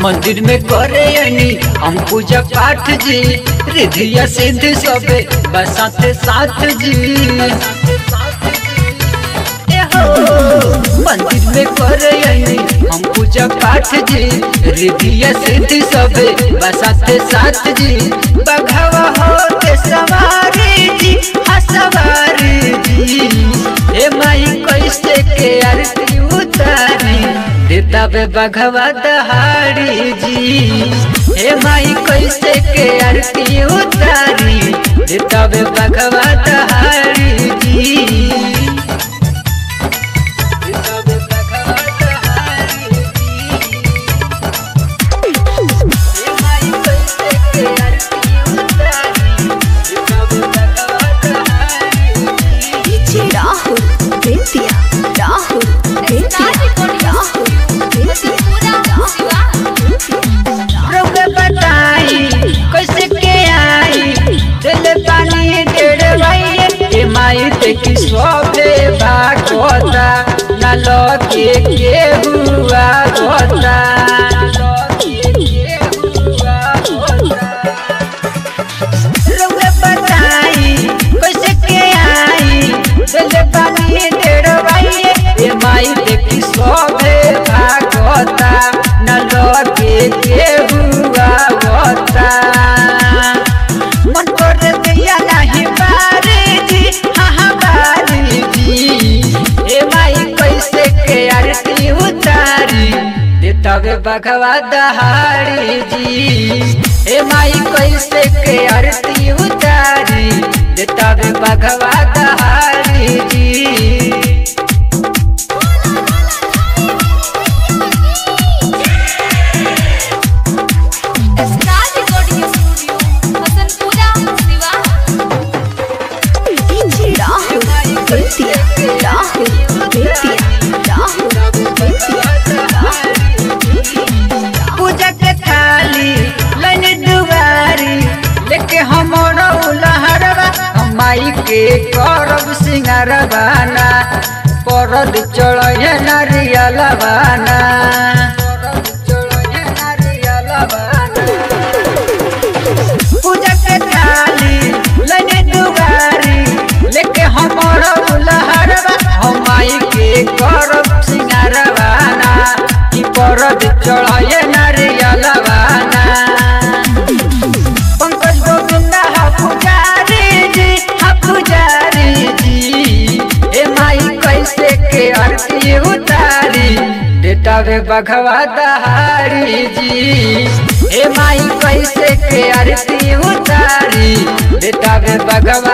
मंदिर में करे अनी हम पूजा पाठ जी रिधिया सिद्ध सबे बसाते साथ जी ए हो, मंदिर में करे अनी हम पूजा पाठ जी रिधिया सिद्ध सबे बसाते साथ जी बघवा होते सवारी जी हाँ सवारी जी ए माई कैसे के आरती उतारी देता बे बघवा दहाड़ी जी हे माई कैसे के आरती उतारी देता बे बघवा दहाड़ी जी देता बे बघवा दहाड़ी जी। हे माई कैसे के आरती उतारी, देता बे बघवा दहाड़ी जी। डीजे राहुल बेतिया राहुल बेतिया राहुल बेतिया रउआ बताई कैसे के आई दिल पानी डेढ़ भाई ए माई देखी सोफे बागोता न लगे के हुआ गोता रउआ बताई कैसे के आई दिल पानी डेढ़ भाई ए माई देखी सोफे बागोता न लगे के हुआ गोता मन कर दिया नहीं बारी जी हाँ हाँ बारी जी ए माई कैसे के आरती उतारी देता वे बघवा दहाड़ी जी ए माई कैसे के आरती उतारी देता वे बघवा दहाड़ी जी star recording studio Hasanpura Siwan DJ Rahul Bettiah Rahul Bettiah Rahul Bettiah पूजा के थाली लैन दुआरी लेके हमर उलहरवा हम माई के करब सिंगारवाना परद चढ़े नारियलवाना पूजा के थाली लैन दुआरी लेके हमर उलहरवा हम माई के करब सिंगारवाना की परद चढ़े नारियलवाना पंकज गोविंदा हा पुजारी जी हा पुजारी जी ए माई कैसे के आरती उतारी देता वे बघवा दहाड़ी जी ए माई कैसे के आरती उतारी देता वे बघवा